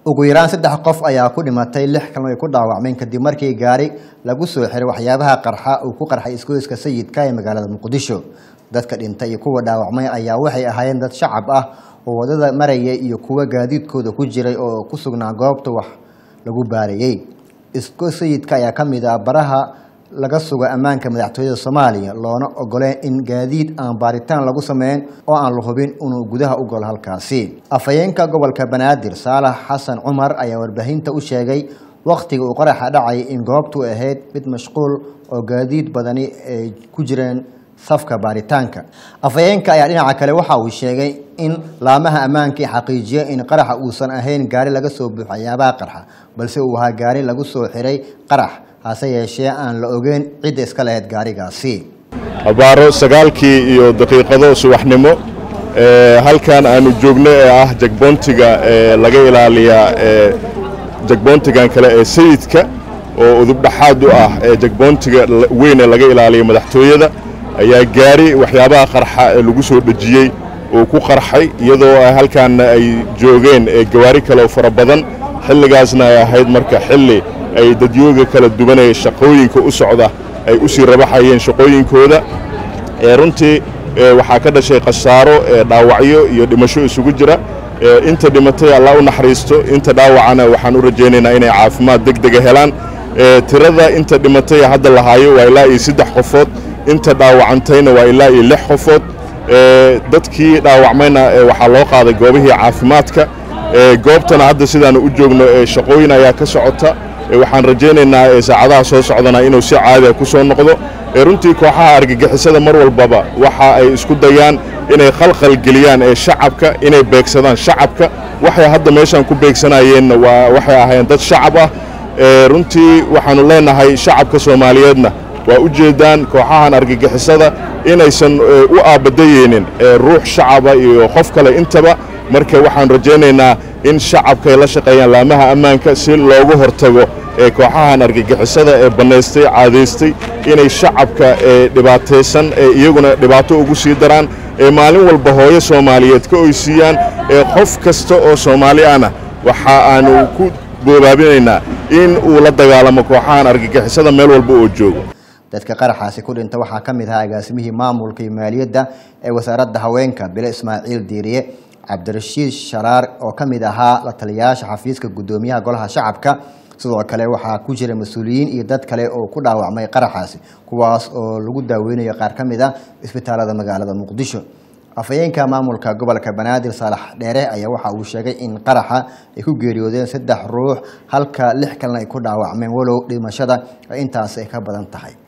ugu yaraan saddex qof ayaa ku dhimatay lix kalna ay ku dhaawacmeen kadib markii gaari lagu soo xiray waxyaabaha qarxa uu ku qarxay isgoyska sayidka ee magaalada muqdisho dadka dhintay iyo kuwa dhaawacmay ayaa waxay ahaayeen dad shacab ah oo wadada maraya iyo kuwa gaadiidkooda ku jiray oo ku sugnaa goobta wax lagu baarayey isgoys sayidka ayaa ka mid ah baraha laga sugo ammaanka madaxtooyada soomaaliya loona ogoleen in gaadiid aan baaritaan lagu sameyn oo aan la hubin inuu gudaha u galo halkaasi afhayeenka gobolka banaadir saalax xasan cumar ayaa warbaahinta u sheegay wakhtiga uu qaraxa dhacay in goobtu ahayd mid mashquul oo gaadiid badani ay ku jireen safka baaritaanka afhayeenka ayaa dhinaca kale waxa uu sheegay in laamaha ammaankii xaqiijiya in qaraxa uusan ahayn gaari laga soo buuxo waxyaabaha qarxa balse uu ahaa gaari lagu soo xiray qarax hase yeeshee aan la ogeyn cidda iska lahayd gaarigaasi abaaro sagaalkii iyo daqiiqado subaxnimo halkan aanu joogno ee ah jagboontiga laga ilaaliyaa jagboontigan kale ee sayidka oo udubdhaxaad u ah jagboontiga weyn ee laga ilaaliya madaxtooyada ayaa gaari waxyaabaha qarxa ee lagu soo dhejiyey uu ku qarxay iyadoo halkaanna ay joogeen gawaari kale oo fara badan xilligaasna ay ahayd marka xilli ay dadyooga kala duwanaya shaqooyinka u socda ay u sii rabaxayeen shaqooyinkooda runtii waxaa ka dhashay khasaaro dhaawacyo iyo dhimasho isugu jira inta dhimatay allah u naxariisto inta dhaawacana waxaan u rajaynaynaa inay caafimaad deg dega helaan tirada inta dhimatay hadda lahaayo waa ilaa iyo saddex qofood inta dhaawacantayna waa ilaa iyo lix qofood dadkii dhaawacmayna waxaa loo qaaday goobihii caafimaadka goobtana hadda sidaanu u joogno shaqooyin ayaa ka socota waxaan rajaynaynaa saacadaha soo socdana inuu si caadiya ku soo noqdo runtii kooxaha argagixisada mar walbaba waxa ay isku dayaan inay khalkhal geliyaan ee shacabka inay beegsadaan shacabka waxay hadda meeshaan ku beegsanayeenna waa waxay ahaayeen dad shacab ah runtii waxaannu leenahay shacabka soomaaliyeedna waa u jeedaan kooxahan argagixisada inaysan u aabadayeynin ruux shacaba iyo qof kale intaba marka waxaan rajaynaynaa in shacabka ay la shaqeeyaan laamaha ammaanka si loogu hortago ee kooxahan argagixisada ee bannaystay caadaystay inay shacabka dhibaataysan ee iyaguna dhibaato ugu sii daraan ee maalin walba hooyo soomaaliyeed ka oysiiyaan ee qof kasta oo soomaali ahna waxa aanu ku boobaabinaynaa in uu la dagaalamo kooxahan argagixisada meel walba oo joogo dadka qaraxaasi ku dhinta waxaa ka mid ahaa agaasimihii maamulka iyo maaliyadda ee wasaaradda haweenka bile ismaaciil diiriye cabdirashiid sharaar oo ka mid ahaa la taliyayaasha xafiiska guddoomiyaha golaha shacabka sidoo kale waxaa ku jira mas-uuliyiin iyo dad kale oo ku dhaawacmay qaraxaasi kuwaas oo lagu daaweynayo qaar ka mid a isbitaalada magaalada muqdisho afhayeenka maamulka gobolka banaadir saalax dheere ayaa waxa uu sheegay in qaraxa ay ku geeriyoodeen saddex ruux halka lix kalena ay ku dhaawacmeen walow dhimashada intaas ay ka badan tahay